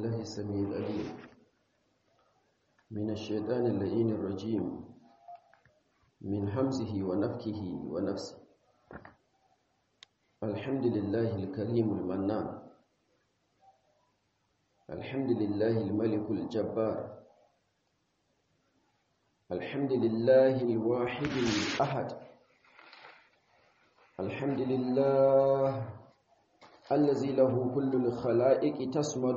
بالله السميع العليم من الشيطان اللئين الرجيم من حمزه ونفكه ونفسه الحمد لله الكريم المنان الحمد لله الملك الجبار الحمد لله الواحد الأحد الحمد لله الذي له كل الخلائق تسمد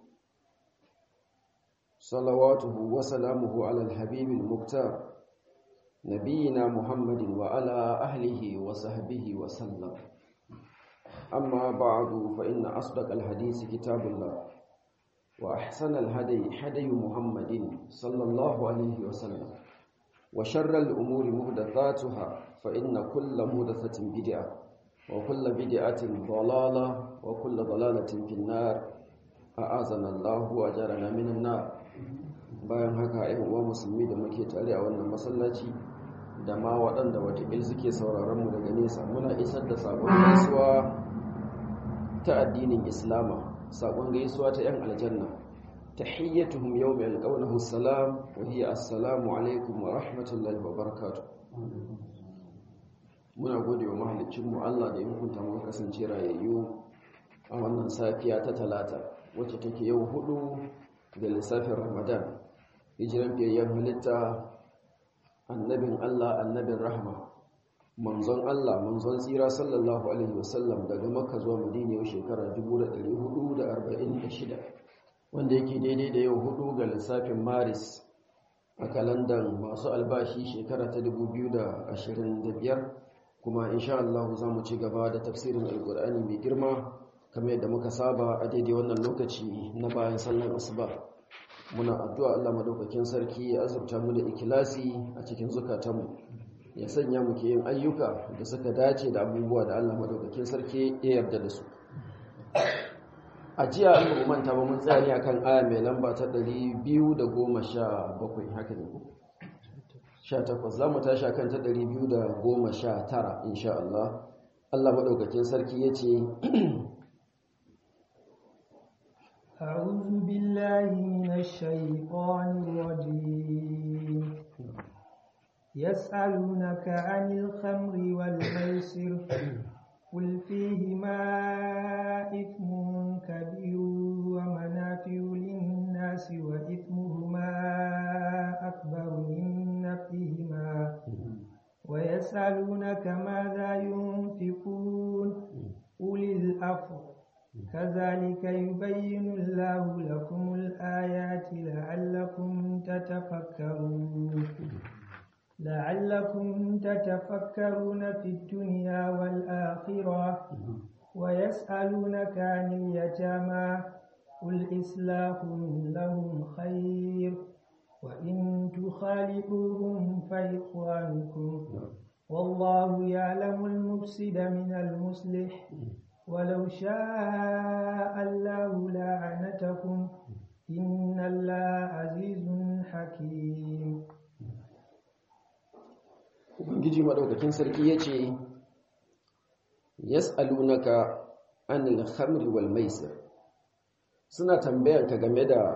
صلواته وسلامه على الحبيب المختار نبينا محمد وعلى أهله وصحبه وسلم أما بعد فإن أصدق الحديث كتاب الله وأحسن الهدي هدي محمد صلى الله عليه وسلم وشر الأمور مهدثاتها فإن كل مهدثة بدعة وكل بدعة ضلالة وكل ضلالة في النار أعاذنا الله وأجرنا من النار bayan haka ‘yan uwa musulmi da muke tare a wannan masallaci da ma waɗanda watakil suke sauraron mu daga nesa muna isar da sabon gaisuwa ta addinin islama sabon gaisuwa ta ‘yan aljanna tahiyyatuhum yawma yalqawnahu salam wa hiya assalamu alaikum wa rahmatullahi wa barakatuh muna gode wa mahalicinmu Allah da ya hukunta mu kasance rayayyu a wannan safiya ta talata wacce take yau hudu da lissafin ramadan hijiran fiyayyen halitta annabin Allah annabin rahma manzon Allah manzon tsira sallallahu alaihi wasallam daga makka zuwa madina yau shekara 1446 wanda yake daidai da yau hudu ga lissafin maris a kalandan masu albashi shekara ta 2025 kuma insha Allah za mu ci gaba da tafsirin alkur'ani mai girma kamar yadda muka saba a daidai wannan lokaci na bayan sallan asuba muna addu'a Allah madaukakin sarki ya azurta mu da ikilasi a cikin zukatanmu ya sanya mu ke yin ayyuka da suka dace da abubuwa da Allah madaukakin sarki ya yarda da su a jiya an ba manta ba mun tsaya ne akan aya mai lamba ta 217 haka ne ko 18 za mu tashi akan ta 219 insha Allah Allah madaukakin sarki yace أعوذ بالله من الشيطان الرجيم يسألونك عن الخمر والميسر قل فيهما إثم كبير ومنافع للناس وإثمهما أكبر من نفعهما ويسألونك ماذا ينفقون قل الأفضل كذلك يبين الله لكم الآيات لعلكم تتفكرون لعلكم تتفكرون في الدنيا والآخرة ويسألونك عن اليتامى قل إصلاح لهم خير وإن تخالطوهم فإخوانكم والله يعلم المفسد من المصلح ولو شاء الله لعنتكم إن الله عزيز حكيم Ubangiji madaukakin sarki yace yas'alunaka anil khamri wal maisir suna tambayar ka game da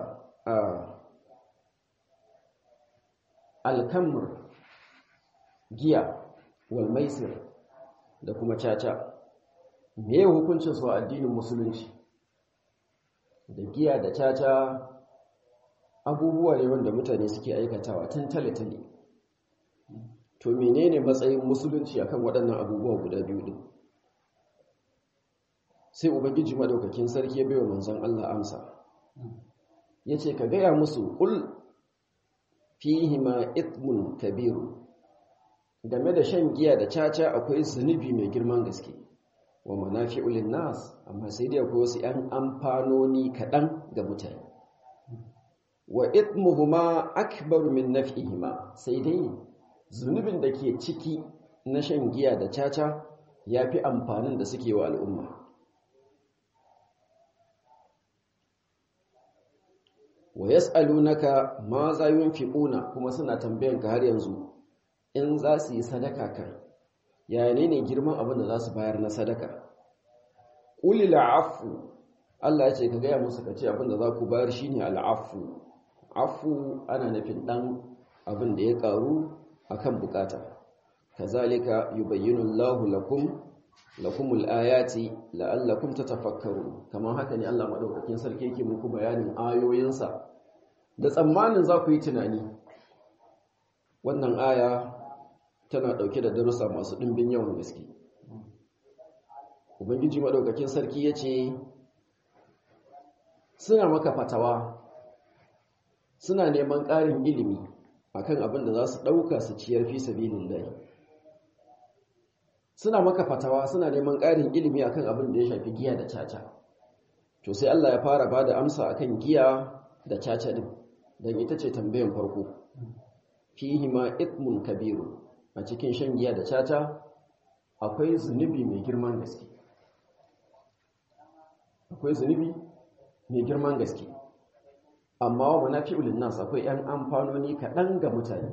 alkamr giya wal maisir da kuma caca me hukuncin su a addinin musulunci da giya da caca abubuwa ne wanda mutane suke aikatawa tun tale-tale to menene matsayin musulunci akan waɗannan abubuwa guda biyu din sai ubangiji madaukakin sarki ya baiwa manzon Allah amsa yace ka gaya musu qul fihima ithmun kabiru game da shan giya da caca akwai zunubi mai girman gaske wa manafi'u linnas amma sai dai akwai wasu 'yan amfanoni kaɗan ga mutane wa ithmuhuma akbaru min naf'ihima sai dai zunubin da ke ciki na shan giya da caca yafi amfanin da suke wa al'umma wa yas'alunaka ma za yunfiquna kuma suna tambayanka har yanzu in za su yi sadaka kan yaya ne ne girman abin da za su bayar na sadaka ƙulil afu Allah ya ce ka gaya musu ka ce abin da za ku bayar shine al'afu afu ana nufin dan abin da ya karu akan bukata kazalika yubayyinu Allahu lakum lakumul ayati la'allakum tatafakkarun kamar haka ne Allah madaukakin sarki yake muku bayanin ayoyinsa da tsammanin za ku yi tunani wannan aya tana dauke da darussa masu dimbin yawan gaske ubangiji madaukakin sarki yace suna maka fatawa suna neman ƙarin ilimi akan abin da za su ɗauka su ciyar fi sabilillahi suna maka fatawa suna neman ƙarin ilimi akan abin da ya shafi giya da caca to sai Allah ya fara bada amsa akan giya da caca din dan ita ce tambayan farko fihi ma ithmun kabiru a cikin shan giya da caca akwai zunubi mai girman gaske akwai zunubi mai girman gaske amma wa manafi'ul nas akwai yan amfanoni kaɗan ga mutane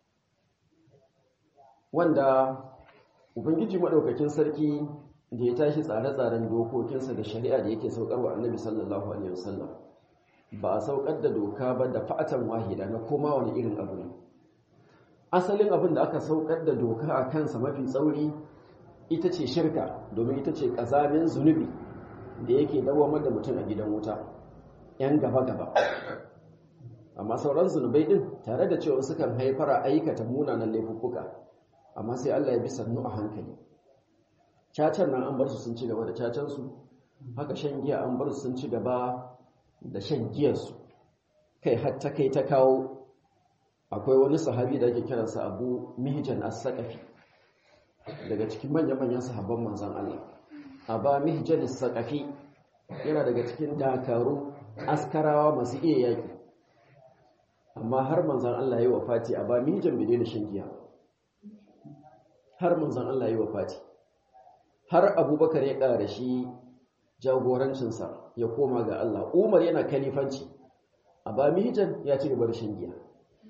wanda ubangiji maɗaukakin sarki da ya tashi tsare-tsaren dokokinsa da shari'a da yake saukarwa annabi sallallahu alaihi wasallam ba a saukar da doka ba da fa'atan wahida na koma wani irin abu ne asalin abin da aka saukar da doka a kansa mafi tsauri ita ce shirka domin ita ce ƙazamin zunubi da yake dawamar da mutum a gidan wuta ‘yan gaba-gaba amma sauran zunubai ɗin tare da cewa sukan haifar a aikata munanan laifuffuka amma sai Allah ya bi sannu a hankali cacan nan an bar su sun ci gaba da cacansu haka shan giya an bar su sun ci gaba da shan giyarsu kai hatta kai ta kawo akwai wani sahabi da ake kiransa abu mihjan as-saqafi daga cikin manyan-manyan sahabban manzon Allah aba mihjan as-saqafi yana daga cikin dakaru askarawa masu iya yaki amma har manzon Allah ya yi wafati aba mihjan bai daina shan giya har manzon Allah ya yi wafati har abubakar ya ƙara shi jagorancinsa ya koma ga Allah umar yana kalifanci a ba mijan ya ci gaba da shan giya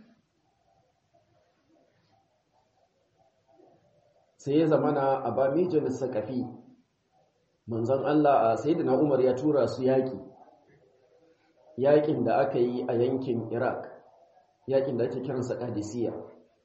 sai ya zamana a ba mijan sakafi manzon Allah a sayyidina umar ya tura su yaƙi yaƙin da aka yi a yankin iraq yaƙin da ake kiransa qadisiyya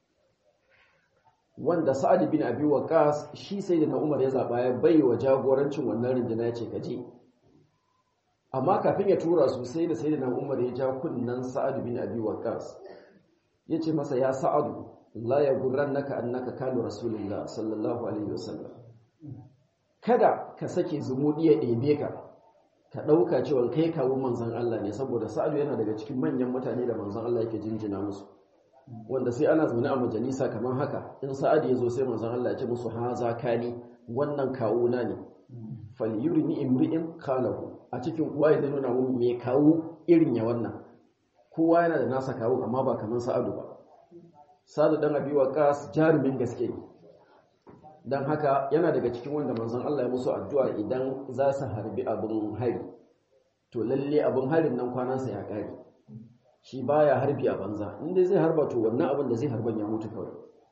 wanda sa'ad bin abi waqas shi sai da na umar ya zaba ya bai wa jagorancin wannan rinjina ya ce kaje amma kafin ya tura su sai da sai da na umar ya ja kunnan sa'ad bin abi waqas ya ce masa ya sa'adu la ya gurrannaka annaka kanu rasulullah sallallahu alaihi wasallam kada ka sake zumudi ya ɗebe ka ka ɗauka cewa kai kawo manzon Allah ne saboda sa'adu yana daga cikin manyan mutane da manzon Allah yake jinjina musu wanda sai ana zaune a majalisa kamar haka in sa'ad ya zo sai manzon Allah ya ce musu haza kani wannan kawuna ne falyurini imri'in kalahu a cikin kuwa ya nuna mun me kawo irin ya wannan kowa yana da nasa kawo amma ba kamar sa'adu ba sa'adu dan abi waqas jarumin gaske ne dan haka yana daga cikin wanda manzon Allah ya musu addu'a idan za su harbi abin hari to lalle abin harin nan kwanansa ya kare shi baya harbi a banza inda zai harba to wannan abin da zai harban ya mutu kawai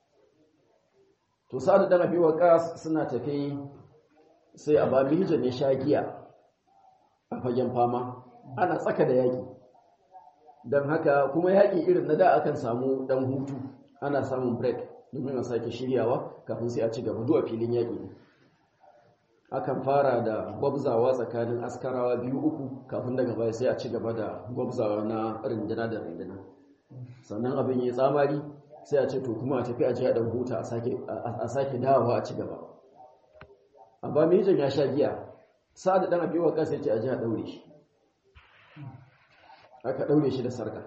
to sa'ad dan abi waqas suna tafi sai a babi hijja ne shagiya a fagen fama ana tsaka da yaki dan haka kuma yaki irin na da akan samu dan hutu ana samun break domin a sake shiryawa kafin sai a ci gaba duwa filin yaki akan fara da gwabzawa tsakanin askarawa biyu uku kafin daga baya sai a ci gaba da gwabzawa na rindina da rindina sannan abin yi tsamari sai a ce to kuma a tafi a jiya dan huta a sake dawowa a ci gaba amma mijin ya sha giya sa'ad dan abi wa kasa ce a jiya daure shi aka daure shi da sarka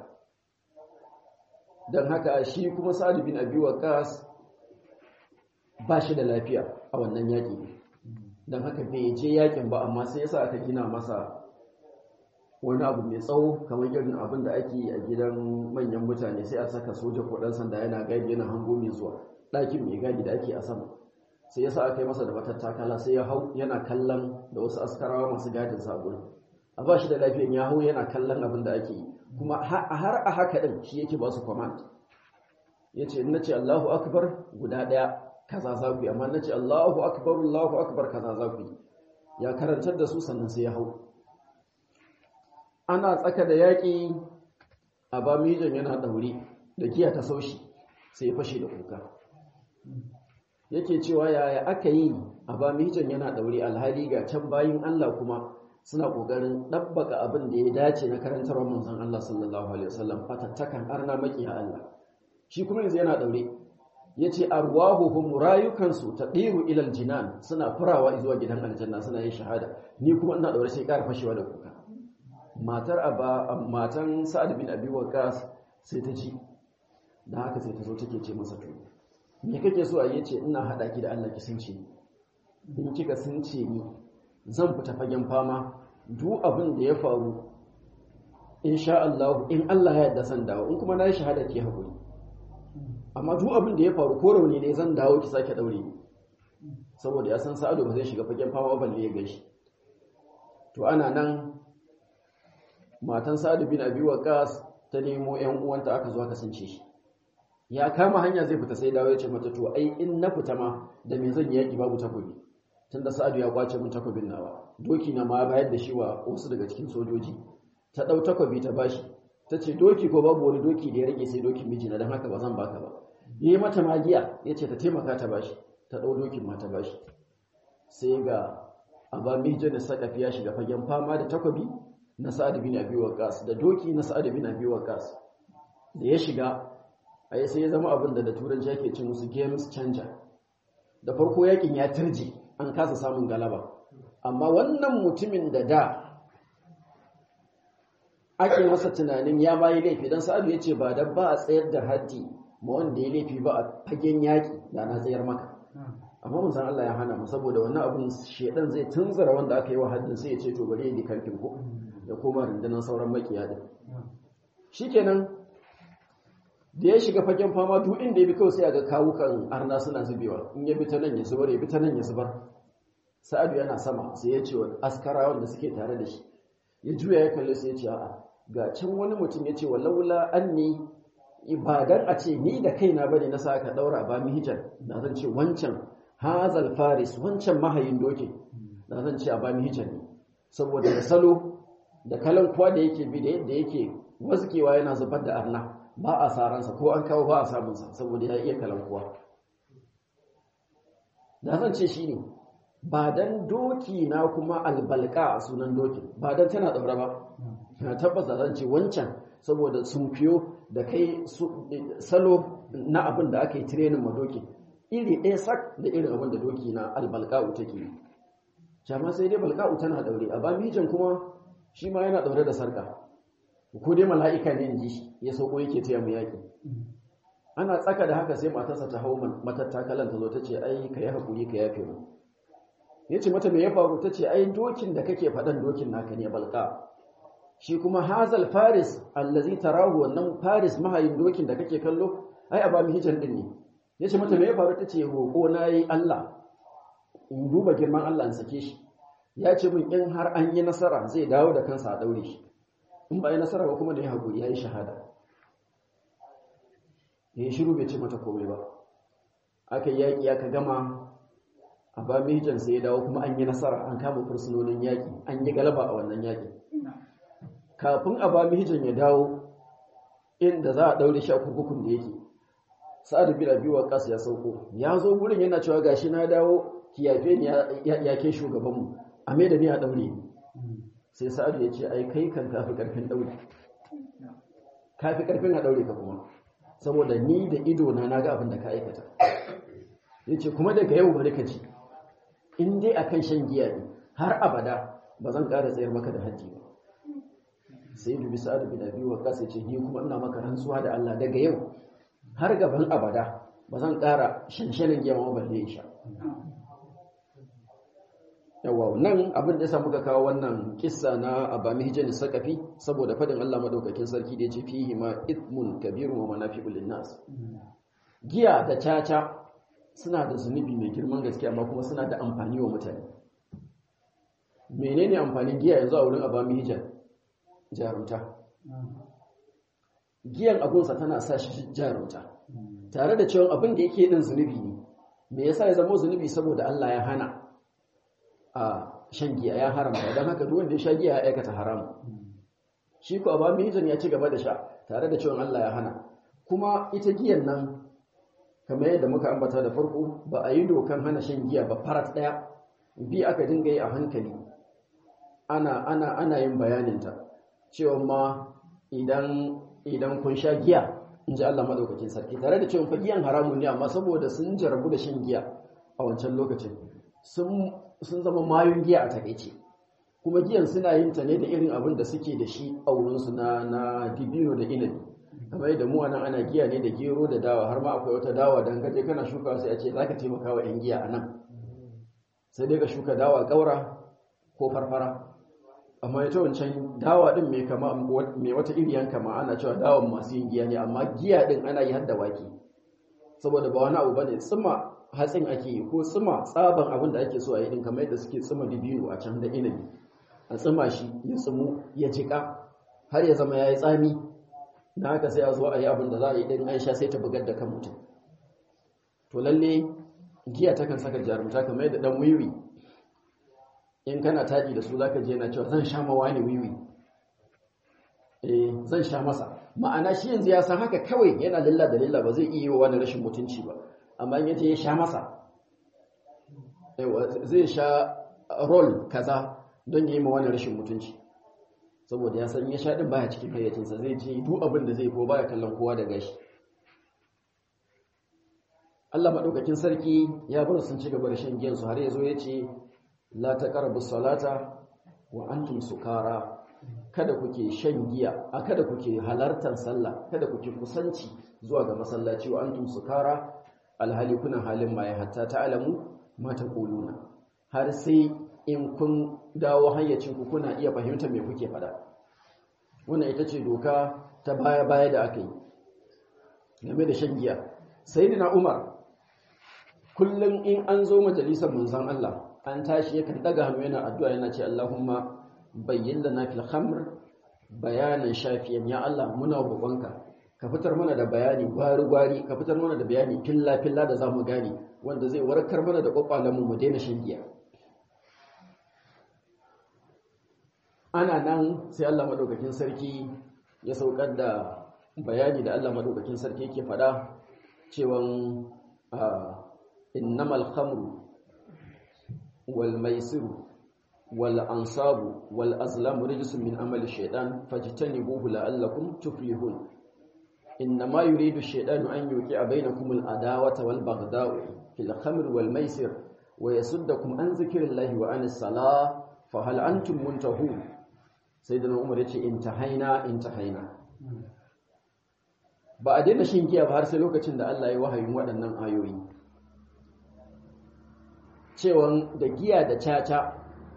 dan haka shi kuma sa'ad bin abi waqas ba shi da lafiya a wannan yaki don haka bai je yakin ba amma sai yasa aka gina masa wani abu mai tsawo kamar irin abin da ake yi a gidan manyan mutane sai a saka soja ko dan sanda yana gadi yana hango mai zuwa ɗakin mai gadi da ake a sama sai yasa aka yi masa da matattakala sai ya hau yana kallon da wasu askarawa masu gadin sabon a ba shi da lafiyan ya hau yana kallon abin da ake yi kuma har a haka din shi yake ba su command ya ce na ce Allahu akbar guda ɗaya kaza za ku yi amma na ce Allahu akbar Allahu akbar kaza za ku yi ya karantar da su sannan sai ya hau ana tsaka da yaƙi a ba mijan yana ɗaure da giya ta saushi sai ya fashe da kuka yake cewa yaya aka yi a ba mijan yana ɗaure alhali ga can bayin Allah kuma suna ƙoƙarin ɗabbaka abin da ya dace na karantarwar manzon Allah sallallahu alaihi wasallam fatattakan arna makiya Allah shi kuma yanzu yana ɗaure ya ce arwahuhum rayukansu ta ɗiru ilal jinan suna furawa zuwa gidan aljanna suna yin shahada ni kuma ina ɗaure sai ƙara fashewa da kuka matar aba matan sa'ad bin abi waqas sai ta ji dan haka sai ta zo take ce masa to me kake so a yace ina hada ki da Allah ki sunce ni in kika sunce ni zan fita fagen fama duk abin da ya faru insha Allah in Allah ya yarda san dawo in kuma na yi shahada ki hakuri amma duk abin da ya faru ko rauni ne zan dawo ki sake daure ni saboda ya san sa'adu ba zai shiga fagen fama balle ya gashi to ana nan matan sa'adu bin abi waqas ta nemo ƴan uwanta aka zo aka sunce shi ya kama hanya zai fita sai dawo ya ce mata to ai in na fita ma da me zan yaki babu takobi tunda sa'adu ya kwace min takobin nawa doki na ma bayar da shi wa wasu daga cikin sojoji ta dau takobi ta bashi ta ce doki ko babu wani doki da ya rage sai dokin mijina don haka ba zan baka ba yi mata magiya ya ce ta taimaka ta bashi ta ɗau dokin ma ta bashi sai ga aba mijin da sakafi ya shiga fagen fama da takobi na sa'ad bin abi waqas da doki na sa'ad bin abi waqas da ya shiga ai sai ya zama abin da da turanci ake ce musu games changer da farko yakin ya turje an kasa samun galaba amma wannan mutumin da da ake masa tunanin ya bayi laifi don sa'adu ya ce ba da ba a tsayar da haddi ma wanda ya laifi ba a fagen yaƙi da na tsayar maka amma mun san Allah ya hana mu saboda wannan abun shedan zai tunzara wanda aka yi wa haddin sai ya ce to bari ya di karfin ko ya koma rundunar sauran makiya din shikenan da ya shiga fagen fama duk inda ya bi kawai sai ga kawukan arna suna zubewa in ya bi ta nan ya zubar ya bi ta nan ya zubar sa'adu yana sama sai ya ce wa askarawan da suke tare da shi ya juya ya kalli sai ya ce a'a ga can wani mutum ya ce wa laula anni ibadan a ce ni da kaina bane na sa ka daura ba mi hijar na zan ce wancan hazal faris wancan mahayin doki na zan ce a ba mi hijar ne saboda da salo da kalan kuwa da yake bi da yadda yake waskewa yana zubar da arna ba a saransa ko an kawo ba a samunsa saboda ya iya kalan kuwa da zan ce shi ne ba dan doki na kuma albalka a sunan dokin ba dan tana daura ba na tabbata zan ce wancan saboda sun fiyo da kai salo na abin da aka yi tirenin ma doki iri ɗaya sak da irin abin da doki na albalka'u take yi jama sai dai balka'u tana daure a ba mijan kuma shi ma yana daure da sarka ko dai mala'ika ne in ji shi ya sauko yake taya mu yaƙi ana tsaka da haka sai matarsa ta hau matattakalan ta zo ta ce ai ka yi haƙuri ka yafe mu ya ce mata me ya faru ta ce ai dokin da kake faɗan dokin naka ne balka shi kuma hazal faris allazi tarahu wannan faris mahayin dokin da kake kallo ai aba mi hijan din ne ya ce mata me ya faru ta ce roƙo na yi Allah in duba girman Allah in sake shi ya ce min in har an yi nasara zai dawo da kansa a daure shi in ba yi nasara ba kuma da ya haƙuri ya yi shahada ya yi shiru bai ce mata komai ba aka yaƙi aka gama a ba mijan sai ya dawo kuma an yi nasara an kama fursunonin yaƙi an yi galaba a wannan yaƙi kafin a ba mijan ya dawo inda za a ɗaure shi a kurkukun da yake sa'ad bin abi waqas ya sauko ya zo gurin yana cewa gashi na dawo ki yafe ni ya ke shugaban mu a me da ni a daure ni sai sa'ad ya ce ai kai kan kafi karfin daure kafi karfin a daure ka kuma saboda ni da ido na naga abin da ka aikata yace kuma daga yau bari ka ji in dai akan shan giya ne har abada ba zan ƙara tsayar maka da haddi ba sai dubi sa'ad bin abi waqas yace ni kuma ina maka rantsuwa da Allah daga yau har gaban abada ba zan ƙara shanshanin giya ma balle sha yawa nan abin da yasa muka kawo wannan kissa na abami hijani sakafi saboda fadin Allah madaukakin sarki da yace fihi ma ithmun kabirun wa manafi'ul linnas giya da caca suna da zunubi mai girman gaske amma kuma suna da amfani wa mutane menene amfanin giya yanzu a wurin abami hijan jarumta giyan abunsa tana sa shi jarumta tare da cewa abin da yake din zunubi ne me yasa ya zama zunubi saboda Allah ya hana a shan giya ya haramta don haka duk wanda ya sha giya ya aikata haram shi ko ba mijin ya ci gaba da sha tare da cewa Allah ya hana kuma ita giyan nan kamar yadda muka ambata da farko ba a yi dokan hana shan giya ba farat daya bi aka dinga yi a hankali ana ana ana yin bayaninta cewa ma idan idan kun sha giya in ji Allah madaukakin sarki tare da cewa fa giyan haramun ne amma saboda sun jarabu da shan giya a wancan lokacin sun sun zama mayun giya a takeice kuma giyan suna yin ta ne da irin abin da suke da shi a wurinsu na na dibino da inabi kamar yadda mu anan ana giya ne da gero da dawa har ma akwai wata dawa dan kaje kana shuka sai a ce zaka taimaka wa 'yan giya anan sai dai ka shuka dawa kaura ko farfara amma ita wancan dawa din mai kama mai wata iriyan kama ana cewa dawan masu yin giya ne amma giya din ana yi har da wake saboda ba wani abu bane tsima hatsin ake yi ko tsima tsaban abin da ake so a yi din kamar yadda suke tsima dibino a can da inabi a tsima shi ya tsimu ya jika har ya zama yayi tsami na haka sai a zo a yi abin da za a yi ɗin aisha sai ta bugar da kan mutum to lalle giya takan saka jarumta kamar yadda ɗan wiwi in kana taɗi da su za ka je na cewa zan sha mawa ne wiwi eh zan sha masa ma'ana shi yanzu ya san haka kawai yana lilla da lilla ba zai iya yi wa wani rashin mutunci ba amma in yace ya sha masa zai sha rol kaza don ya yi ma wani rashin mutunci saboda ya san ya sha din baya cikin hayyacinsa zai ji duk abin da zai ko baya kallon kowa da gashi Allah madaukakin sarki ya bar sun ci gaba da shan giyan su har yazo yace la taqrabu salata wa antum sukara kada kuke shan giya a kada kuke halartar sallah kada kuke kusanci zuwa ga masallaci wa antum sukara alhali kuna halin maye hatta ta'lamu ma taquluna har sai in kun dawo hayyacinku kuna iya fahimtar me kuke fada wannan ita ce doka ta baya-baya da aka yi game da shan giya sayyidina umar kullum in an zo majalisar manzon Allah an tashi yakan daga hannu yana addu'a yana ce Allahumma bayyin lana fil khamr bayanan shafiyan ya Allah muna roƙonka ka fitar mana da bayani gwari-gwari ka fitar mana da bayani filla-filla da zamu gane wanda zai warkar mana da kwakwalenmu mu daina shan giya ana nan sai Allah madaukakin sarki ya saukar da bayani da Allah madaukakin sarki yake fada cewa innamal khamru wal maisiru wal ansabu wal azlamu rijsun min amali shaytan fajtanibuhu la'allakum tuflihun innama yuridu ash-shaytanu an yuqi'a bainakum al-adawata wal baghdha'u fil khamri wal maisir wa yasuddakum an dhikrillahi wa anis salah fa hal antum muntahun sai da umar ya ce intahaina intahaina ba a daina shin giya ba har sai lokacin da Allah ya wahayin waɗannan ayoyi cewan da giya da caca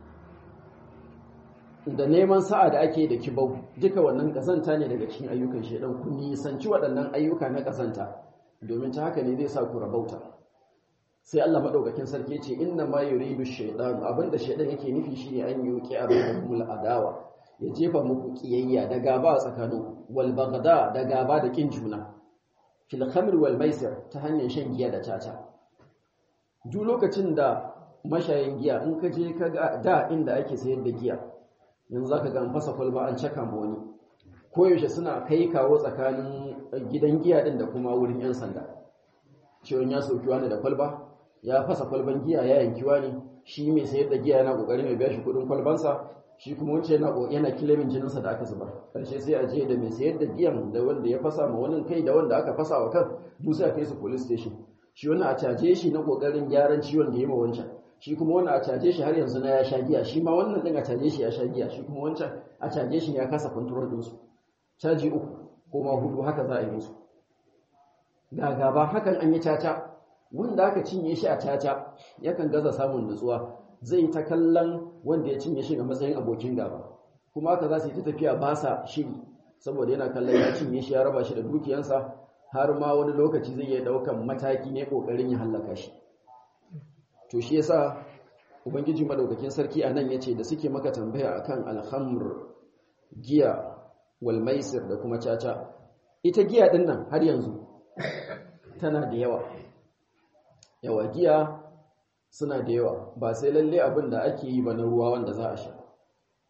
da neman sa'a da ake da kibau duka wannan kasanta ne daga cikin ayyukan shedan ku nisanci waɗannan ayyuka na kasanta domin ta haka ne zai sa ku rabauta sai Allah madaukakin sarki ce inna ma yuridu shaytan abinda shedan yake nufi shine an yuqi abakumul adawa ya jefa muku kiyayya da gaba a tsakanin wal bagda da gaba da kin juna fil khamr wal maisir ta hanyar shan giya da caca duk lokacin da mashayin giya in ka je ka ga da inda ake sayar da giya yanzu zaka ga an fasa kwalba an caka ma wani koyaushe suna kai kawo tsakanin gidan giya din da kuma wurin yan sanda ciwon ya sauki wani da kwalba ya fasa kwalban giya ya yanki wani shi mai sayar da giya yana kokarin ya biya shi kudin kwalbansa shi kuma wancan yana yana kilemin jininsa da aka zubar karshe sai a je da mai sayar da giyan da wanda ya fasa ma wani kai da wanda aka fasa wa kan duk sai a kai su police station shi wannan a caje shi na kokarin gyaran ciwon da ya ma wancan shi kuma wannan a caje shi har yanzu na ya sha giya shi ma wannan din a caje shi ya sha giya shi kuma wancan a caje shi ya kasa control din su caji uku ko ma hudu haka za a yi musu ga gaba hakan an yi caca wanda aka cinye shi a caca yakan gaza samun nutsuwa zai ta kallon wanda ya cinye shi a matsayin abokin gaba kuma haka za su yi ta tafiya ba sa shiri saboda yana kallon ya cinye shi ya raba shi da dukiyansa har ma wani lokaci zai iya daukan mataki ne kokarin ya hallaka shi to shi yasa ubangiji madaukakin sarki a nan yace da suke maka tambaya akan alhamr giya wal maisir da kuma caca ita giya din nan har yanzu tana da yawa yawa giya suna da yawa ba sai lalle abin da ake yi ba na ruwa wanda za a sha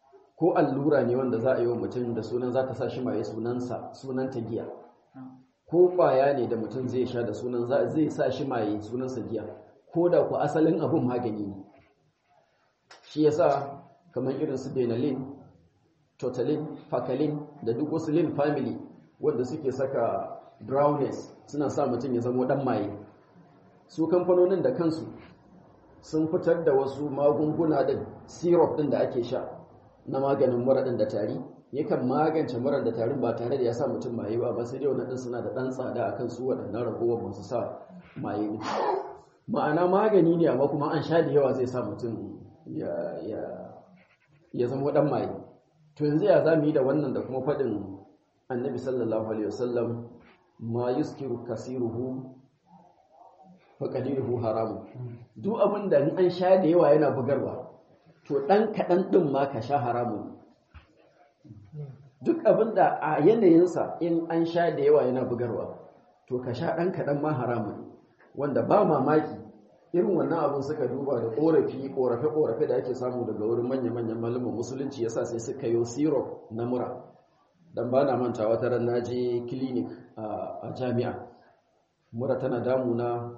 ko allura ne wanda za a yi wa mutum da sunan za ta sa shi maye sunansa sunanta giya ko kwaya ne da mutum zai sha da sunan zai sa shi maye sunansa giya ko da ku asalin abin magani ne shi yasa kamar irin su benalin totalin fakalin da duk wasu lin family wanda suke saka brownness suna sa mutum ya zama dan maye su kamfanonin da kansu sun fitar da wasu magunguna da syrup din da ake sha na maganin mura din da tari yakan magance mura da tarin ba tare da ya sa mutum maye ba ba sai dai wannan suna da dan tsada akan su waɗannan ragowar masu sa maye ne ma'ana magani ne amma kuma an sha da yawa zai sa mutum ya ya ya zama dan maye to yanzu ya zamu yi da wannan da kuma faɗin annabi sallallahu alaihi wasallam ma yuskiru kasiruhu fa qaliluhu haramun duk abin da an sha da yawa yana bugarwa to dan kadan din ma ka sha haramun duk abin da a yanayinsa in an sha da yawa yana bugarwa to ka sha dan kadan ma haramun wanda ba mamaki irin wannan abin suka duba da korafi korafe korafe da ake samu daga wurin manya-manyan malaman musulunci yasa sai suka yi syrup na mura dan ba na manta wata ran na je clinic a jami'a mura tana damuna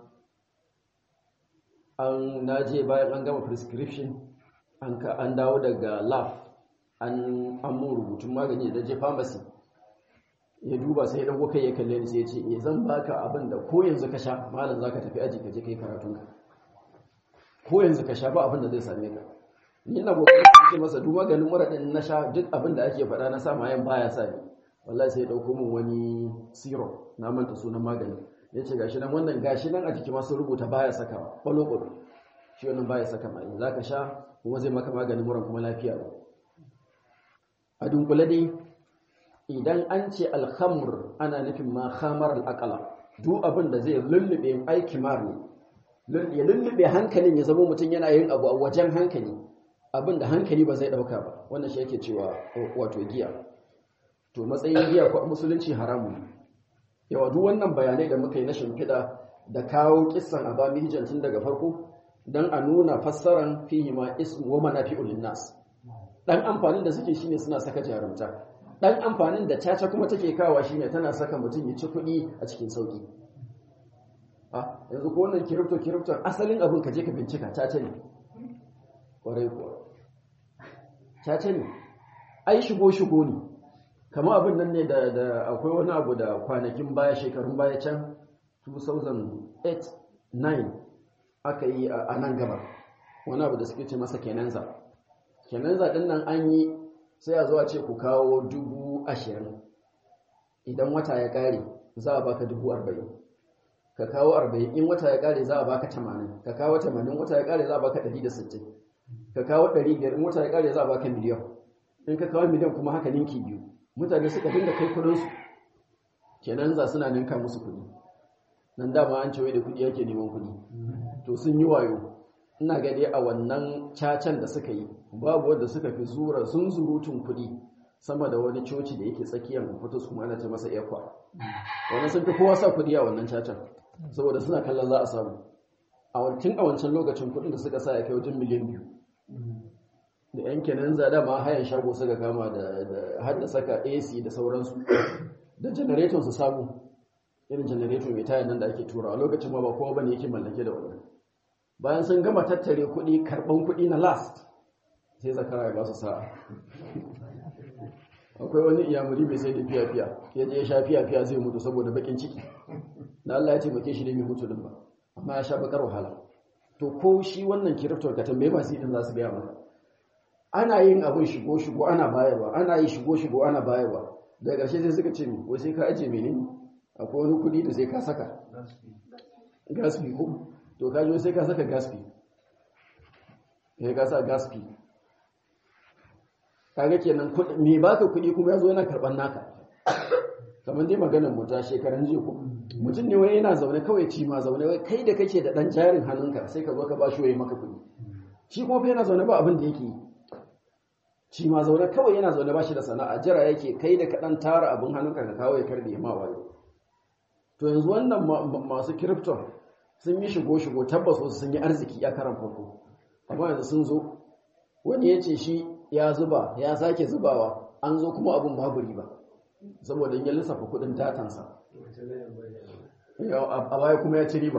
an na je bayan an gama prescription an ka an dawo daga lab an an mun rubutun magani da je pharmacy ya duba sai ya dago kai ya kalle ni sai ya ce eh zan baka abin da ko yanzu ka sha malam zaka tafi aji ka je kai karatun ka ko yanzu ka sha ba abin da zai same ka ni ina kokarin ce masa duk maganin mura din na sha duk abin da ake faɗa na sa mayan baya sa ni wallahi sai ya dauko min wani syrup na manta sunan maganin ya ce gashi nan wannan gashi nan a jiki ma sun rubuta baya saka kwalo kwalo shi wannan baya saka mai za ka sha kuma zai maka maganin muran kuma lafiya ba a dunkule dai idan an ce alhamur ana nufin ma khamar al'aqala duk abin da zai lullube aiki mar ne ya lullube hankalin ya zama mutum yana yin abu a wajen hankali abin da hankali ba zai dauka ba wannan shi yake cewa wato giya to matsayin giya ko musulunci haramun yawa duk wannan bayanai da muka yi na shimfiɗa da kawo kissan abami hijan tun daga farko don a nuna fassaran fihi ma ismu wa manafi'ul linnas dan amfanin da suke shine suna saka jarumta dan amfanin da caca kuma take kawa shine tana saka mutum ya ci kuɗi a cikin sauki a yanzu ko wannan kiripto kiripto asalin abin ka je ka bincika caca ne kwarai kuwa caca ne ai shigo shigo ne kama abin nan ne da akwai wani abu da kwanakin baya shekarun baya can 2008-9 aka yi a nan gaba wani abu da suke ce masa kenanza kenanza din nan an yi sai a zuwa ce ku kawo dubu ashirin idan wata ya kare za a baka dubu arba'in ka kawo arba'in in wata ya kare za a baka tamanin ka kawo tamanin wata ya kare za a baka ɗari da sittin ka kawo ɗari biyar in wata ya kare za a baka miliyan in ka kawo miliyan kuma haka ninki biyu mutane suka dinga kai kudinsu kenan za suna ninka musu kudi nan dama an cewa da kudi yake neman kudi to sun yi wayo ina gade a wannan cacan da suka yi babu wanda suka fi zura sun zurutun kudi sama da wani coci da yake tsakiyar fitus kuma ana ce masa ekwa wannan sun fi kowa sa kudi a wannan cacan saboda suna kallon za a samu a wancan a wancan lokacin kudin da suka sa ya kai wajen miliyan biyu da yan kenan zada ma hayan shago suka kama da har da saka AC da sauransu da generator su samu irin generator mai tayan nan da ake tura a lokacin ma ba kowa bane yake mallake da wannan bayan sun gama tattare kuɗi karɓan kuɗi na last sai zakara ya ba su sa'a akwai wani iyamuri mai sai da fiya-fiya ya je ya sha fiya-fiya zai mutu saboda bakin ciki na Allah ya taimake shi ne mai mutu din ba amma ya sha bakar wahala to ko shi wannan kiriftar ka tambaye masu idin za su gaya maka ana yin abin shigo-shigo ana bayarwa ana yi shigo-shigo ana bayarwa daga ƙarshe sai suka ce mi wai sai ka aje menene akwai wani kuɗi da sai ka saka gaspi ko to ka sai ka saka gaspi sai ka sa gaspi kaga kenan me baka kuɗi kuma ya zo yana karɓar naka kamar dai maganar mu ta shekaran jiya ko mutum ne wai yana zaune kawai ci ma zaune wai kai da kake da ɗan jarin hannunka sai ka zo ka ba shi waye maka kuɗi shi kuma fa yana zaune ba abin da yake yi shi ma zaune kawai yana zaune ba shi da sana'a jira yake kai da kaɗan tara abin hannunka ka kawo ya karɗe ma wayo to yanzu wannan masu kirifton sun yi shigo-shigo tabbas wasu sun yi arziki a karan farko amma yanzu sun zo wani ya ce shi ya zuba ya sake zubawa an zo kuma abin babu riba saboda ya lissafa kudin datansa a baya kuma ya ci riba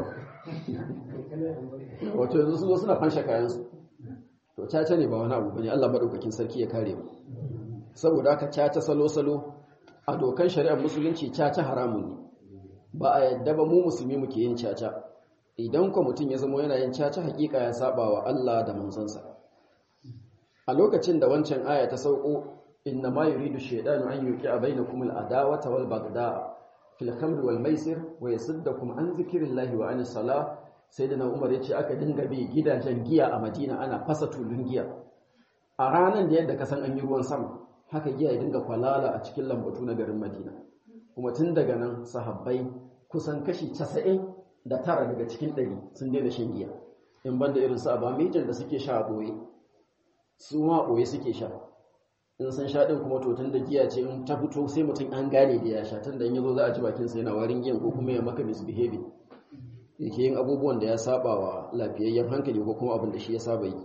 wato yanzu su zo suna fansha kayansu to caca ne ba wani abu bane Allah madaukakin sarki ya kare mu saboda haka caca salo-salo a dokan shari'ar musulunci caca haramun ne ba a yadda ba mu musulmi muke yin caca idan kwa mutum ya zama yana yin caca hakika ya saba wa Allah da manzansa a lokacin da wancan aya ta sauko inna ma yuridu shaytanu an yuqi'a bainakum al-adawata wal baghdha fil khamri wal maisir wa yasuddakum an zikrillahi wa anis salah sayyidina Umar yace aka dinga bi gidajen giya a Madina ana fasa tulun giya a ranan da yadda ka san an yi ruwan sama haka giya ya dinga kwalala a cikin lambatu na garin Madina kuma tun daga nan sahabbai kusan kashi 90 da tara daga cikin 100 sun daina shan giya in banda irin su abamijan da suke sha a boye su ma boye suke sha in san sha din kuma to tun da giya ce in ta fito sai mutum an gane da ya sha tun da in yazo za a ji bakin sa yana warin giyan ko kuma ya maka misbehaving yake yin abubuwan da ya saba wa lafiyayyen hankali ko kuma abin da shi ya saba yi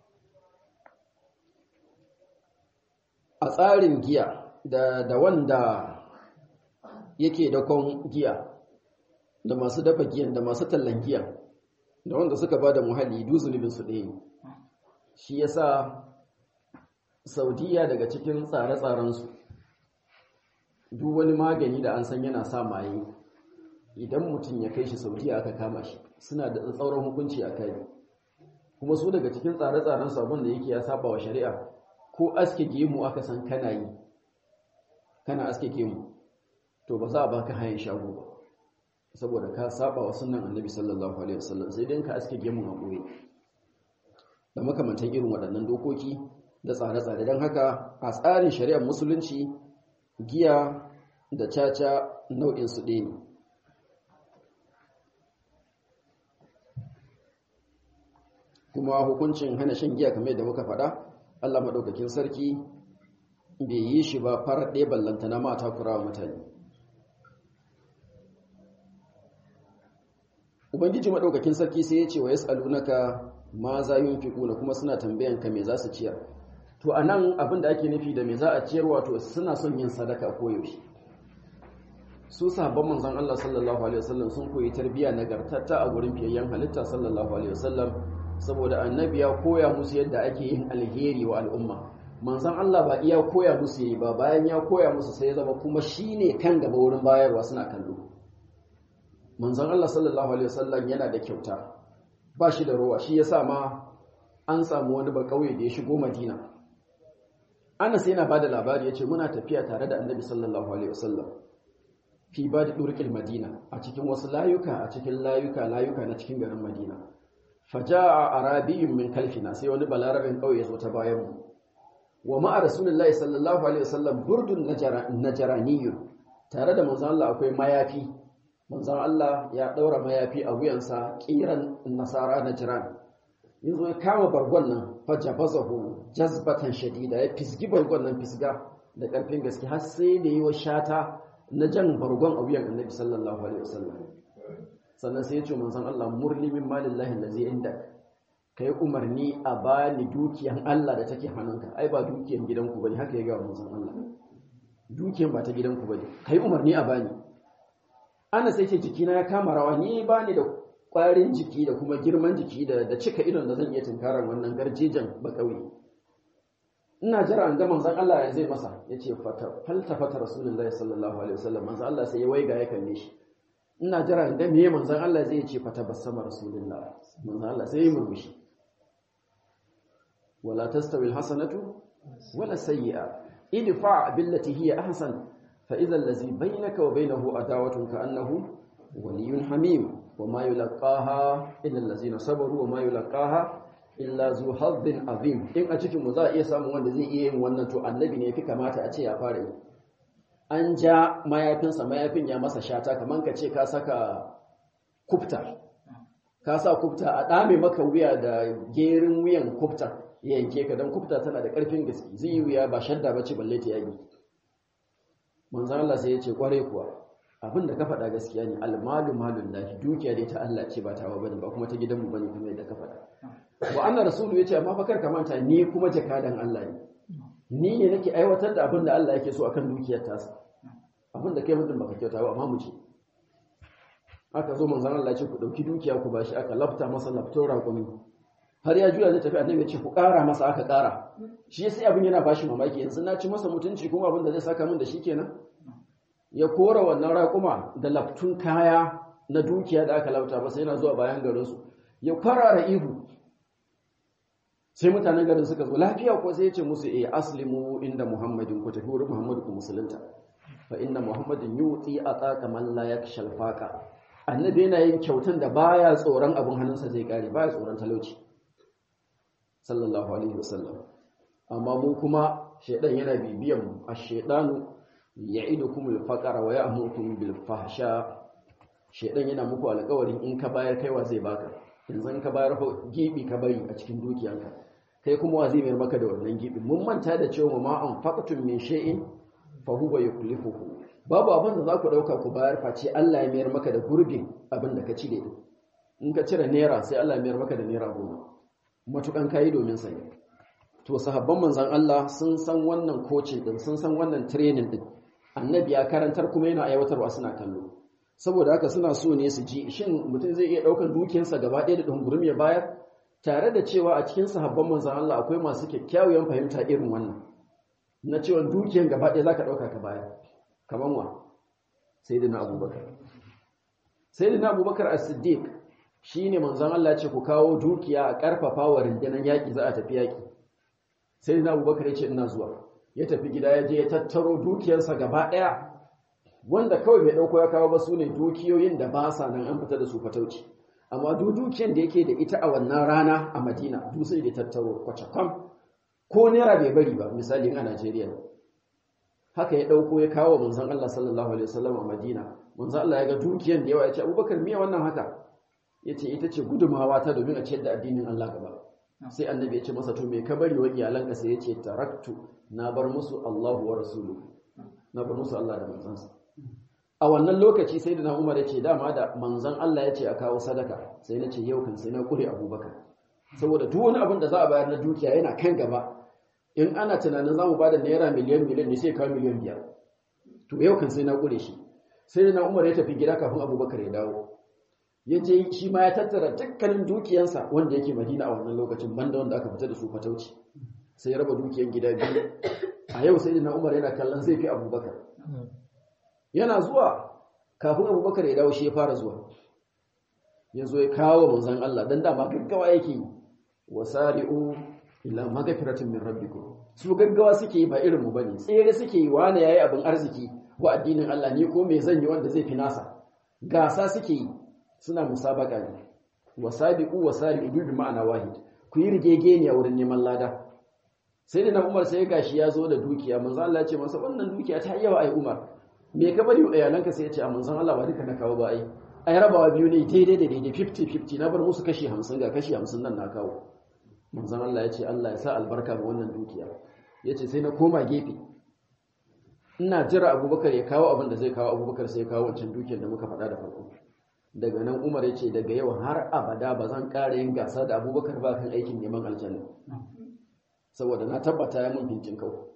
a tsarin giya da da wanda yake dakon giya da masu dafa giyan da masu tallan giya da wanda suka ba da muhalli du zunubin su ɗaya shi yasa saudiya daga cikin tsare-tsarensu duk wani magani da an san yana sa maye idan mutum ya kai shi saudiya aka kama shi suna da tsauran hukunci a kai kuma su daga cikin tsare-tsaren sabon da yake ya saba wa shari'a ko aske gemu aka san kana yi kana aske gemu to ba za a baka hayan shago ba saboda ka saba wa sunan annabi sallallahu alaihi wasallam sai dai ka aske gemu a goye da makamantan irin waɗannan dokoki da tsare-tsare don haka a tsarin shari'ar musulunci giya da caca nau'in su ɗaya ne kuma hukuncin hana shan giya kamar yadda muka faɗa Allah maɗaukakin sarki bai yi shi ba farar ɗaya ballanta na mata kurawa mutane ubangiji maɗaukakin sarki sai ya ce wa yas'alunaka ma za yunfiquna kuma suna tambayan ka me za su ciyar to anan abin da ake nufi da me za a ciyar wato suna son yin sadaka ko yaushe su sahabban manzon Allah sallallahu alaihi wasallam sun koyi tarbiyya nagartatta a gurin fiyayyen halitta sallallahu alaihi wasallam saboda annabi ya koya musu yadda ake yin alheri wa al'umma manzon Allah ba iya koya musu yi ba bayan ya koya musu sai ya zama kuma shine kan gaba wurin bayarwa suna kallo manzon Allah sallallahu alaihi wasallam yana da kyauta ba shi da ruwa shi yasa ma an samu wani ba kauye da ya shigo Madina Anas yana bada labari yace muna tafiya tare da Annabi sallallahu alaihi wasallam fi badi durqil Madina a cikin wasu layuka a cikin layuka layuka na cikin garin Madina faja'a arabiyyun min kalfina sai wani balarabin kauye zo ta bayan mu wa ma'a rasulullahi sallallahu alaihi wasallam burdun najraniyun tare da manzon Allah akwai mayafi manzon Allah ya daura mayafi a wuyansa kiran nasara najran yanzu ya kama bargon nan fajabazahu jazbatan shadida ya fisgi bargon nan fisga da karfin gaske har sai da yi wa shata na jan bargon a wuyan annabi sallallahu alaihi wasallam sannan sai ya ce manzon Allah murli min malillahi allazi indak kai umarni a bani dukiyan Allah da take hannunka ai ba dukiyan gidanku bane haka ya ga manzon Allah dukiyan ba ta gidanku bane kai umarni a bani ana sai ce jikina ya kama rawa ni bani da kwarin jiki da kuma girman jiki da da cika idon da zan iya tunkarar wannan garjejen ba kauye ina jira an ga manzon Allah ya zai masa yace fata falta fata rasulullahi sallallahu alaihi wasallam manzon Allah sai ya waiga ya kalle shi ina jira in ga meye manzon Allah zai ce fata basama rasulullahi manzon Allah sai ya murmushi wala tastawi alhasanatu wala sayyi'a idfa billati hiya ahsan fa idha allazi bainaka wa bainahu adawatun ka annahu waliyyun hamim wama yulqaha illa allazina sabaru wama yulqaha illa zu hazzin azim in a cikin mu za a iya samun wanda zai iya yin wannan to annabi ne fi kamata a ce ya fara yi an ja mayafinsa mayafin ya masa shata kaman ka ce ka saka kufta ka sa kufta a dame maka wuya da gerin wuyan kufta ya yanke ka don kufta tana da ƙarfin gaske zai yi wuya ba shadda ba ce balle ta yagi manzan Allah sai ya ce kware kuwa abin da ka faɗa gaskiya ne almalu malun lahi dukiya dai ta Allah ce ba ta wa bane ba kuma ta gidanmu bane kuma yadda ka faɗa wa anna rasulu yace amma fa kar ka manta ni kuma jakadan Allah ne ni ne nake aiwatar da abin da Allah yake so akan dukiyar tasa abin da kai mutum baka kyauta ba amma mu ce aka zo manzon Allah ya ce ku dauki dukiya ku bashi aka lafta masa lafto raƙumi har ya juya zai tafi annabi ya ce ku ƙara masa aka ƙara shi sai abin yana bashi mamaki yanzu na ci masa mutunci kuma abin da zai saka min da shi kenan ya kora wannan raƙuma da laftun kaya na dukiya da aka lafta ba sai yana zuwa bayan garinsu ya kwarara ihu sai mutanen garin suka zo lafiya ko sai ya ce musu eh aslimu inda muhammadin ku tafi wurin muhammadu ku musulunta fa inna muhammadin yuti ataqa man la yakshal faqa annabi yana yin kyautan da baya tsoron abin hannunsa zai kare baya tsoron talauci sallallahu alaihi wasallam amma mu kuma shedan yana bibiyan mu ash-shaytanu ya'idukum al-faqra wa ya'murukum bil fahsha shedan yana muku alƙawarin in ka bayar kaiwa zai baka yanzu in ka bayar gibi ka bari a cikin dukiyanka kai kuma wa zai mayar maka da wannan gibi mun manta da cewa ma an faqatun min shay'in fa huwa yukhlifuhu babu abin da za ku dauka ku bayar face Allah ya mayar maka da gurbin abin da ka cire in ka cire naira sai Allah ya mayar maka da naira goma matukan kayi domin sani to sahabban manzon Allah sun san wannan coaching din sun san wannan training din annabi ya karantar kuma yana aiwatarwa suna kallo saboda haka suna so ne su ji shin mutum zai iya daukan dukiyarsa gaba ɗaya da dungurum ya bayar tare da cewa a cikin sahabban manzon Allah akwai masu kyakkyawan fahimta irin wannan na cewa dukiyar gaba ɗaya zaka dauka ka bayar kaman wa sayyidina abubakar sayyidina abubakar as-siddiq shine manzon Allah ya ce ku kawo dukiya a karfafa wa rundunar yaki za a tafi yaki sayyidina abubakar ya ce ina zuwa ya tafi gida ya je ya tattaro dukiyarsa gaba ɗaya wanda kawai bai ɗauko ya kawo ba su ne dukiyoyin da ba sa nan an fita da su fatauci amma duk dukiyar da yake da ita a wannan rana a madina duk sai da tattaro kwacakwam ko naira bai bari ba misali a najeriya haka ya ɗauko ya kawo manzon allah sallallahu alaihi wasallam a madina manzon allah ya ga dukiyar da yawa ya ce abubakar miya wannan haka ya ce ita ce gudumawa ta domin a ciyar da addinin allah gaba sai annabi ya ce masa to me ka bari wa iyalanka sai ya ce taraktu na bar musu allahu wa rasuluhu na bar musu allah da manzansa a wannan lokaci sai da na umar ya ce dama da manzan Allah ya ce a kawo sadaka sai na ce yau kan sai na kure abubakar saboda duk wani abin da za a bayar na dukiya yana kan gaba in ana tunanin za mu ba da naira miliyan miliyan ne sai kawo miliyan biyar to yau kan sai na kure shi sai da na umar ya tafi gida kafin abubakar ya dawo ya je shi ma ya tattara dukkanin dukiyansa wanda yake madina a wannan lokacin banda wanda aka fita da su fatauci sai ya raba dukiyan gida biyu a yau sai da na umar yana kallon zai fi abubakar yana zuwa kafin abubakar ya dawo shi ya fara zuwa ya zo ya kawo manzan Allah don dama gaggawa yake wasari'u ila magafiratin min rabbikum su gaggawa suke yi ba irin mu bane tsere suke yi wani yayi abin arziki wa addinin Allah ne ko me zan yi wanda zai fi nasa gasa suke yi suna musabaka ne wasabiqu wasari'u bi ma'ana wahid ku yi rigegeniya wurin neman lada sai da na Umar sai gashi ya zo da dukiya manzo Allah ya ce masa wannan dukiya ta yawa ai Umar me ka bari wa iyalanka sai ya ce a manzon Allah ba duka na kawo ba ai ai rabawa biyu ne daidai da daidai 50-50 na bar musu kashi 50 ga kashi 50 nan na kawo manzon Allah ya ce Allah ya sa albarka ga wannan dukiya ya ce sai na koma gefe ina jira abubakar ya kawo abin da zai kawo abubakar sai ya kawo wancan dukiyar da muka faɗa da farko daga nan umar ya ce daga yau har abada ba zan ƙara yin gasa da abubakar ba kan aikin neman aljanna saboda na tabbata ya mun fincin kawo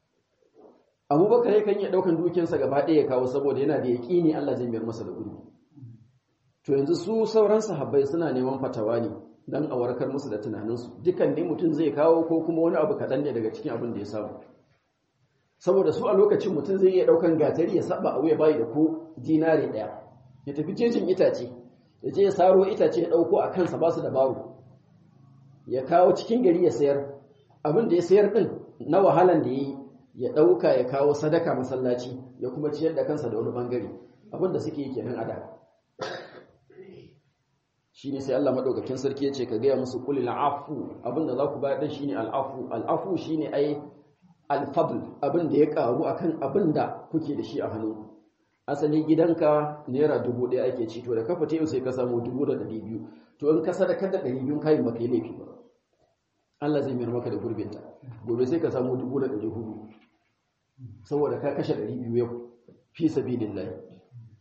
abubakar yakan iya ɗaukan dukiyarsa gaba ɗaya ya kawo saboda yana da yaƙini Allah zai mayar masa da gurbi to yanzu su sauran sahabbai suna neman fatawa ne dan a warkar musu da tunaninsu dukan ne mutum zai kawo ko kuma wani abu kaɗan ne daga cikin abin da ya samu saboda su a lokacin mutum zai iya ɗaukan gatari ya saba a wuya bayi da ko dinare ɗaya ya tafi jejin itace ya je ya saro itace ya ɗauko a kansa ba su da baro ya kawo cikin gari ya sayar abin da ya sayar ɗin na wahalan da ya yi ya ɗauka ya kawo sadaka masallaci ya kuma ciyar da kansa da wani bangare abinda suke yi kenan a da shi ne sai Allah maɗaukakin sarki ya ce ka gaya musu kulil afu abinda za ku bayar ɗin shi ne al'afu al'afu shi ne ai alfadl abinda ya ƙaru a kan abinda kuke da shi a hannu asali gidanka naira dubu ɗaya ake ci to da kafa ta yau sai ka samu dubu da ɗari biyu to in ka sadakar da ɗari biyu kayan baka yi laifi ba Allah zai mayar maka da gurbinta gobe sai ka samu dubu da ɗari hudu saboda ka kashe ɗari biyu yau fi sabilillahi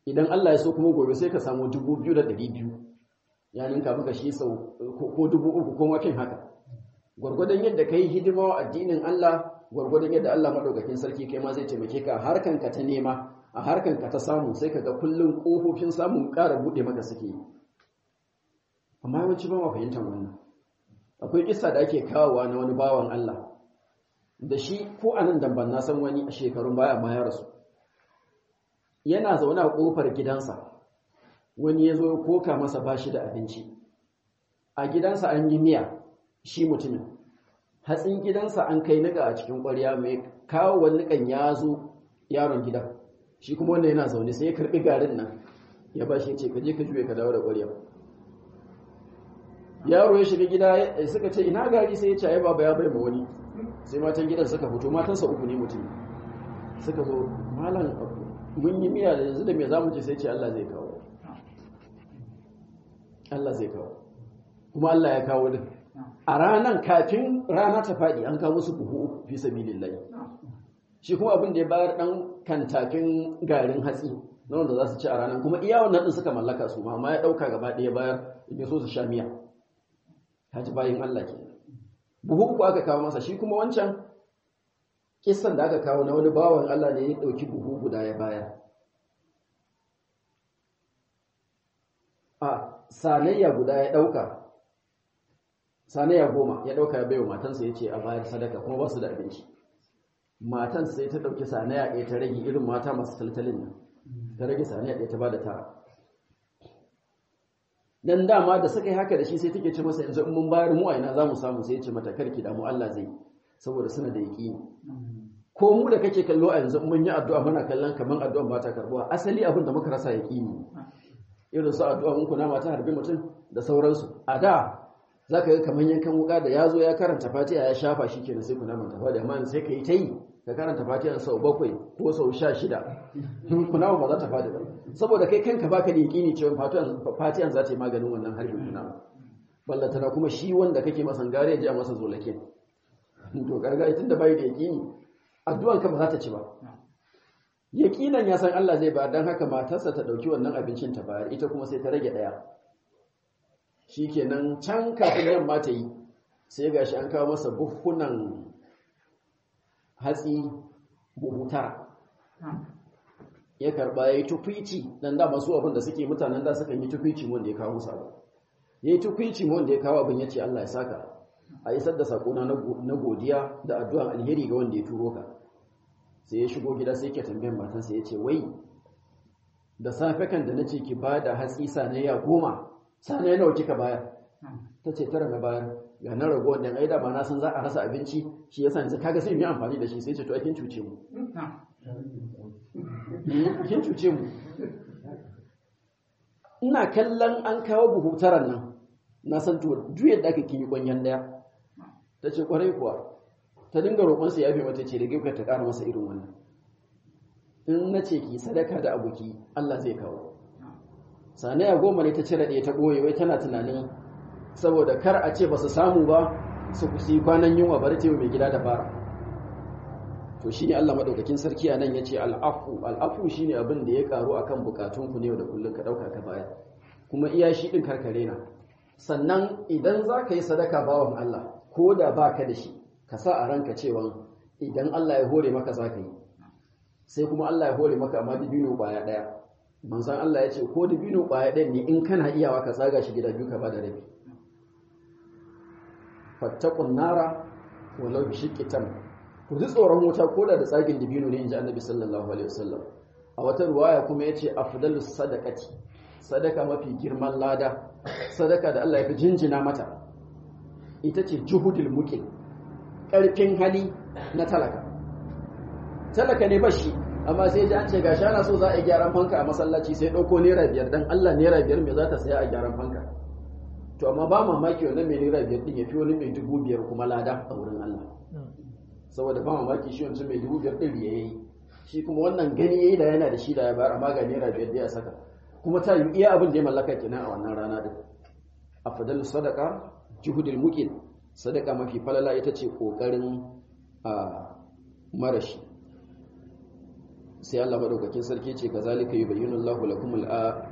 idan Allah ya so kuma gobe sai ka samu dubu biyu da ɗari biyu ya ninka maka shi sau ko dubu uku ko makin haka gwargwadon yadda ka yi hidima wa addinin Allah gwargwadon yadda Allah maɗaukakin sarki kai ma zai taimake ka a harkanka ta nema a harkanka ta samu sai ka ga kullum ƙofofin samun ƙara buɗe maka suke yi amma yawanci ba ma fahimtar wannan akwai kissa da ake kawowa na wani bawan Allah da shi ko a nan damban na san wani a shekarun baya ma ya rasu yana zaune a ƙofar gidansa wani ya zo ya koka masa bashi da abinci a gidansa an yi miya shi mutumin hatsin gidansa an kai niƙa a cikin ƙwarya mai kawo wani niƙan ya zo yaron gidan shi kuma wanda yana zaune sai ya karɓi garin nan ya ba shi ya ce ka je ka juye ka dawo da ƙwarya yaro ya shiga gida suka ce ina gari sai ya ce ai baba ya bai ma wani sai matan gidan suka fito matansa uku ne mutum suka zo malam mun yi miya da yanzu da me zamu ce sai ce Allah zai kawo Allah zai kawo kuma Allah ya kawo din a ranan kafin rana ta faɗi an kawo musu buhu fi sabilillahi shi kuma abin da ya bayar dan kantakin garin hatsi na wanda za su ci a ranar kuma iya wannan din suka mallaka su ma amma ya ɗauka gaba ɗaya bayar in so su sha miya haji bayin Allah ke buhu uku aka kawo masa shi kuma wancan kissan da aka kawo na wani bawan Allah ne ya ɗauki buhu guda ya bayar a sanayya guda ya ɗauka sanayya goma ya ɗauka ya baiwa matansa ya ce a bayar sadaka kuma ba su da abinci matan sai ta ɗauki sanayya ɗaya ta rage irin mata masu taltalin nan ta rage sanayya ɗaya ta ba da tara dan dama da suka yi haka da shi sai take ce masa yanzu in mun bayar mu a ina za mu samu sai ya ce mata karki da mu Allah zai saboda suna da yaƙini ko mu da kake kallo a yanzu mun yi addu'a muna kallon kaman addu'an ba ta karbuwa asali abin da muka rasa yaƙini irin su addu'a mun kuna mata harbi mutum da sauransu a da zaka ga kaman yankan wuka da yazo ya karanta Fatiha ya shafa shi kenan sai kuna manta fatiha amma sai ka yi ta yi ka karanta Fatiha sau bakwai ko sau sha shida kuna ba za ta fadi ba saboda kai kanka baka da yaƙini cewa Fatiha za ta yi maganin wannan harbin kuna ballatana kuma shi wanda kake masan gare ya ji a masa zolakin to gargaɗi tun da bai da yaƙini addu'an ka ba za ta ci ba yaƙinan ya san Allah zai ba don haka matarsa ta ɗauki wannan abincin ta bayar ita kuma sai ta rage ɗaya shi kenan can kafin yamma ta yi sai ga shi an kawo masa buhunan hatsi buhu tara ya karɓa ya yi tukwici don da masu abin da suke mutanen da suka yi tukwici wanda ya kawo musa ya yi tukwici wanda ya kawo abin ya ce Allah ya saka a isar da sakona na godiya da addu'an alheri ga wanda ya turo ka sai ya shigo gida sai ke tambayan matansa ya ce wai da safe kan da nace ki ba da hatsi sanayya goma sanayya nawa kika bayar ta ce tara na bayar ga na rago wanda ai da ba na san za a rasa abinci shi yasa yanzu kaga sai mu yi amfani da shi sai ce to kin cuce mu kin cuce mu ina kallon an kawo buhu taran nan na san to duk yadda aka kimi kwanyan daya ta ce kwarai kuwa ta dinga roƙonsa ya fi mata ce da gefe ta ƙara masa irin wannan in na ce ki sadaka da abuki Allah zai kawo sanaya goma ne ta cire ɗaya ta ɓoye wai tana tunanin saboda kar a ce ba su samu ba su kusi kwanan yunwa bari ce mai gida da fara to shi ne Allah maɗaukakin sarki a nan ya ce al'afu al'afu shi ne abin da ya ƙaru a kan bukatunku ne da kullum ka ɗauka ka baya kuma iya shi ɗin karkare na sannan idan za ka yi sadaka bawan Allah ko da ba ka da shi ka sa a ranka cewa idan Allah ya hore maka za ka yi sai kuma Allah ya hore maka amma dibino ƙwaya ɗaya manzan Allah ya ce ko dibino ƙwaya ɗaya ne in kana iyawa ka tsaga shi gida biyu ka ba da rabi fattakun nara walau bi shiqqi tam ku ji tsoron wuta ko da tsagin dibino ne inji annabi sallallahu alaihi wasallam a wata ruwaya kuma yace afdalus sadaqati sadaka mafi girman lada sadaka da Allah ya fi jinjina mata ita ce juhudul muqim karfin hali na talaka talaka ne bashi amma sai ji an ce gashi ana so za a yi gyaran fanka a masallaci sai dauko naira biyar dan Allah naira biyar me za ta saya a gyaran fanka to amma ba mamaki wannan mai naira biyar din ya fi wani mai dubu biyar kuma lada a wurin Allah saboda ba mamaki shi wancan mai dubu biyar ɗin ya yi shi kuma wannan gani ya yi da yana da shi da ya bayar amma ga naira biyar da ya saka kuma ta yi iya abin da ya mallaka kenan a wannan rana din a fadal sadaka juhudul mukin sadaka mafi falala ita ce kokarin a marashi sai Allah madaukakin sarki ce kazalika yubayyinu Allahu lakumul a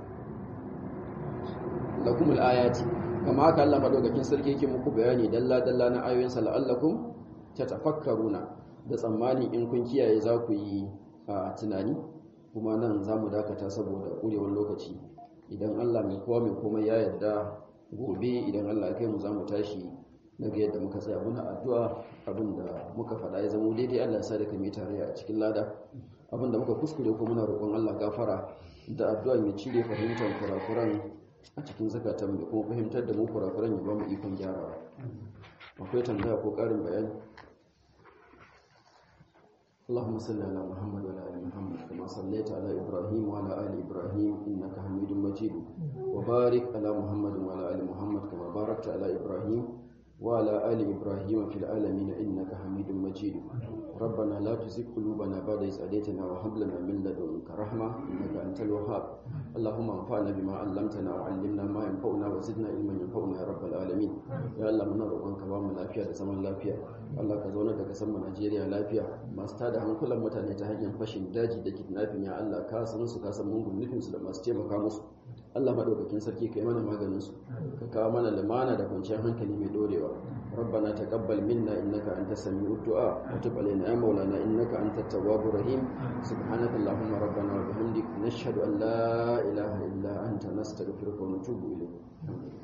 lakumul ayati kama haka Allah madaukakin sarki yake muku bayani dalla dalla na ayoyin sa la'allakum tatafakkaruna da tsammani in kun kiyaye za ku yi tunani kuma nan za mu dakata saboda ƙurewar lokaci idan Allah mai kowa mai komai ya yarda gobe idan Allah ya kai mu za mu tashi daga yadda muka tsaya muna addu'a abinda muka faɗa ya zama daidai Allah ya sa da kame tare a cikin lada abinda muka kuskure ko muna roƙon Allah gafara da addu'a ya cire fahimtar kurakuran a cikin zakatan mai kuma fahimtar da mu kurakuran ya ba mu ikon gyarawa akwai tambaya ko ƙarin bayani اللهم صل على محمد وعلى ال محمد كما صليت على ابراهيم وعلى ال ابراهيم انك حميد مجيد وبارك على محمد وعلى ال محمد كما باركت على ابراهيم وعلى ال ابراهيم في العالمين انك حميد مجيد ربنا لا تزغ قلوبنا بعد إذ هديتنا وهب لنا من لدنك رحمة إنك أنت الوهاب اللهم انفعنا بما علمتنا وعلمنا ما ينفعنا وزدنا علما ينفعنا يا رب العالمين يا الله muna roƙonka ba mu lafiya da zaman lafiya Allah ka zauna da kasar mu Najeriya lafiya masu tada hankulan mutane ta hanyar fashin daji da kidnapping ya Allah ka san su ka san mungun nufin su da masu taimaka musu Allah madaukakin sarki kai mana maganin su ka kawo mana limana da kwanciyar hankali mai dorewa ربنا تقبل منا إنك أنت السميع الدعاء وتب علينا يا مولانا إنك أنت التواب الرحيم سبحانك اللهم ربنا وبحمدك نشهد أن لا إله إلا أنت نستغفرك ونتوب إليك